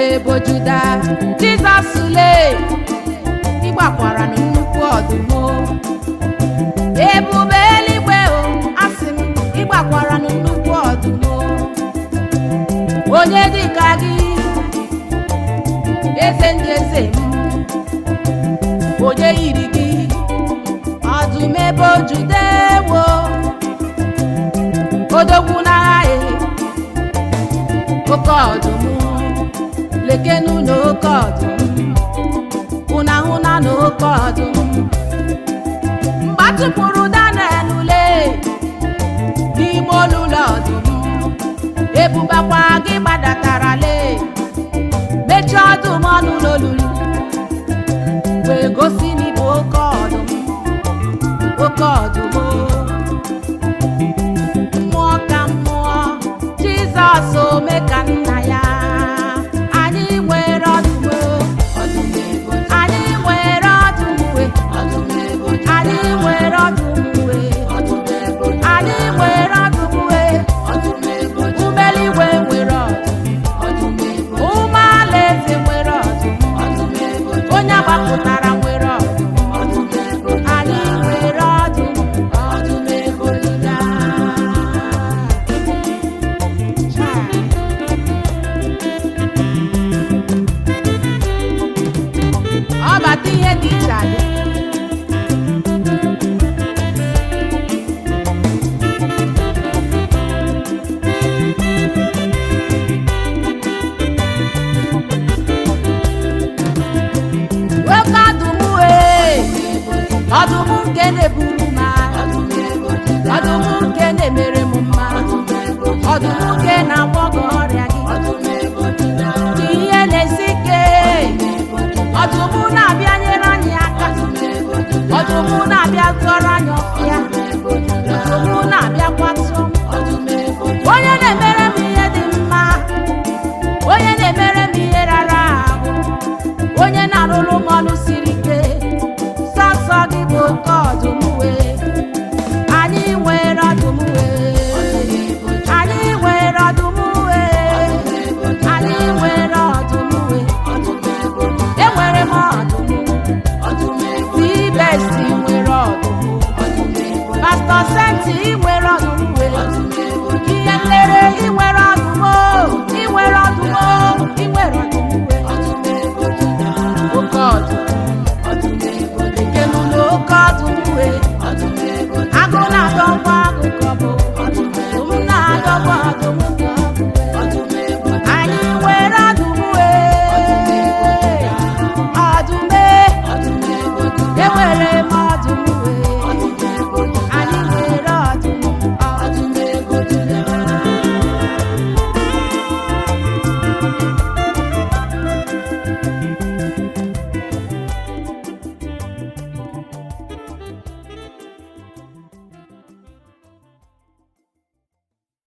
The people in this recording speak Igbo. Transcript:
ebo juda jizọs lee ịgbakwara na nnukwu ọdụm o. ebube eluigwe o asị m ịgbakwara na nnukwu ọdụm o. onye dịka gị eze ndị eze m onye yiri gị ọdụm ebe ojudewo odogwu n'agha e oke ọdụm lekenu na oke ọdụm ụna hụna na oke ọdụm mgbe atụpụrụ daniel ule n'ime olulu ọdụm ebubakwa gị gbadatara lee mechie ọdụm ọnụ n'olulu wee gosi n'ịbụ oke ọdụm oke ọdụm o. mmụọ ka mmụọ jizọs ome ka nna ya anyị nwere ọdụm o. anyị nwere ọdụm we anyị nwere ọdụm we anyị nwere ọdụm we umeligwe nwere ọdụm ume alaeze nwere ọdụm onye agbapụtara nwere ọdụm anyị nwere ọdụm ọdụm ebola ọ bata ihe dị iche adị nwoke ọdụm wee ọdụm nke na-eburu m agha ọdụm nke na-emere m mma ọdụm nke na-agwọ gị ọrịa gị ka ihe na-esi ike ọdụm na-abịa nyere anyị aka ọdụm na-abịa tụọrọ anyị ọfịa ọdụm na-abịa kwatụ onye na-emere m ihe dị mma onye na-emere m ihe rara ahụ onye na-arụrụ m ọrụ siri